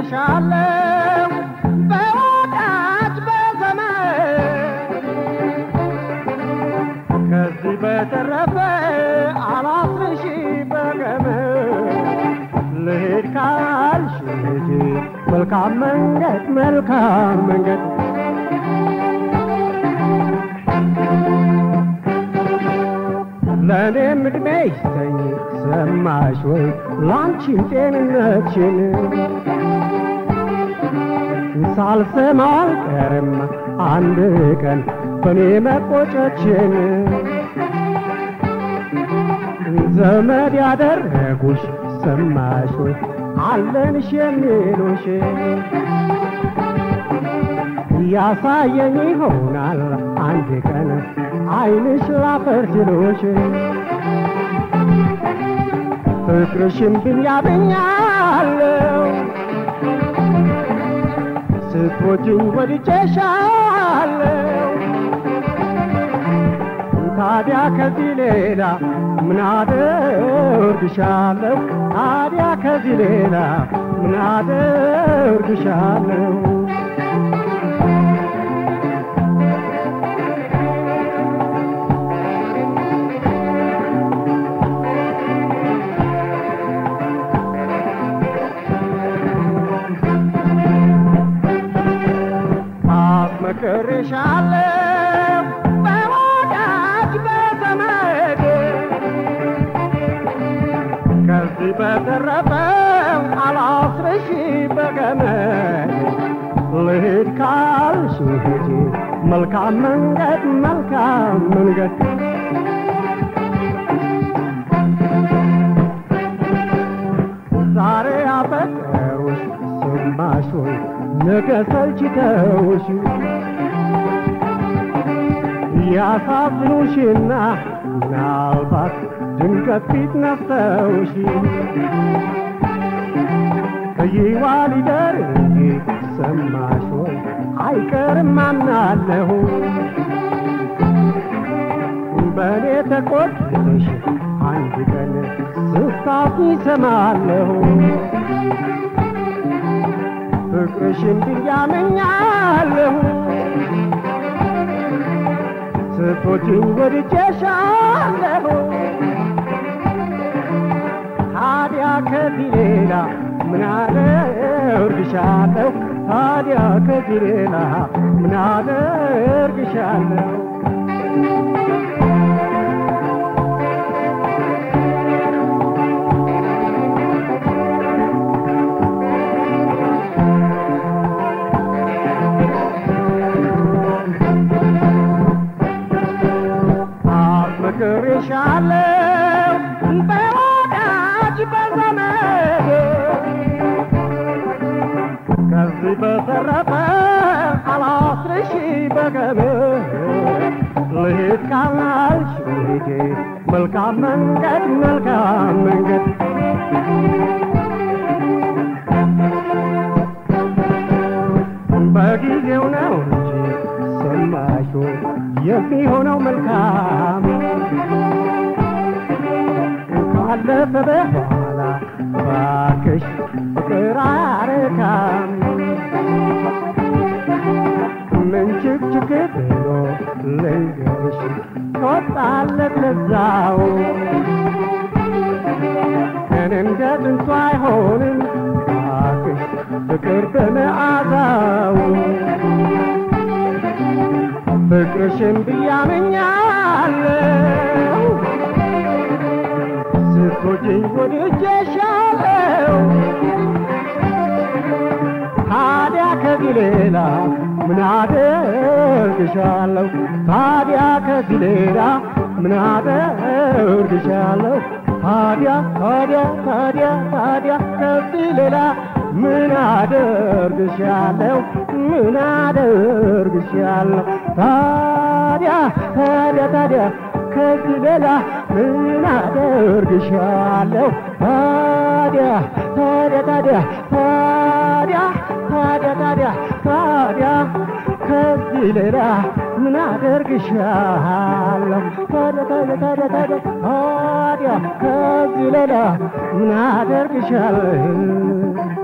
አፈቅርሻለሁ በወዳጅ በዘመድ ከዚህ በተረፈ አላስርሽ በገመድ ልሄድ ካልሽ ሂጂ መልካም መንገድ መልካም መንገድ ለእኔም ዕድሜ ይስጠኝ ሰማሽ ወይ ላንቺም ጤንነትሽን ሳልሰማ አልቀርም አንድ ቀን በእኔ መቆጨችን ዘመድ ያደረጉሽ ሰማሽ ወይ አለንሽ የሚሉሽ ያሳየኝ ይሆናል አንድ ቀን አይንሽ ላፈር ሲሉሽ ፍቅርሽን ብኛብኛለሁ ስትወጂኝ ወድጄሻለሁ ታዲያ ከዚህ ሌላ ምን አደርግሻለሁ ታዲያ ከዚህ ሌላ ምን አደርግሻለሁ አፍቅርሻለሁ በወዳጅ በዘመድ ከዚህ በተረፈ አላስርሽ በገመድ ልሂድ ካልሽ ሂጂ መልካም መንገድ መልካም መንገድ ዛሬ አፈቀሩሽ ሰማሽ ወይ ነገ ሰልችተውሽ ያሳዝኑሽና ምናልባት ድንገት ፊት ነፍተውሽ ከይዋ ሊደር እንጂ ሰማሽ ወይ አይቀርም አምናለሁ በእኔ ተቆጥተሽ አንድ ቀን ስታፊ ሰማለሁ ፍቅርሽን ብያመኛለሁ ስትወጂኝ ወድጄሻለሁ ታዲያ ከዚህ ሌላ ምን አደርግሻለሁ ታዲያ ከዚህ ሌላ ምን አደርግሻለሁ አፍቅርሻለሁ በወዳጅ በዘመድ ከዚህ በተረፈ አላስርሽ በገመድ ልሂድ ካልሽ ሂጂ መልካም መንገድ መልካም መንገድ በጊዜው ነው እንጂ ሰማሽ ወይ የሚሆነው መልካም ካለፈ በኋላ ባክሽ ፍቅር አያረካም ምን ችክችክ ብሎ ልንገርሽ ወጣለት ለዛው ግን እንደ ጥንቱ አይሆንም ባክሽ ፍቅር በመዓዛው ፍቅርሽን ብያመኛለሁ ስትወጂኝ ወድጄሻለሁ ታዲያ ከዚህ ሌላ ምን አደርግሻለሁ ታዲያ ከዚህ ሌላ ምን አደርግሻለሁ ታዲያ ታዲያ ታዲያ ታዲያ ከዚህ ሌላ ምን አደርግሻለሁ ምን አደርግሻለሁ ታዲያ ታዲያ ታዲያ ከዚህ ሌላ ምን አደርግሻለሁ ታዲያ ታዲያ ታዲያ ታዲያ ታዲያ ታዲያ ታዲያ ከዚህ ሌላ ምን አደርግሻለሁ ታዲያ ታዲያ ታዲያ ታዲያ ታዲያ ከዚህ ሌላ ምን አደርግሻለሁ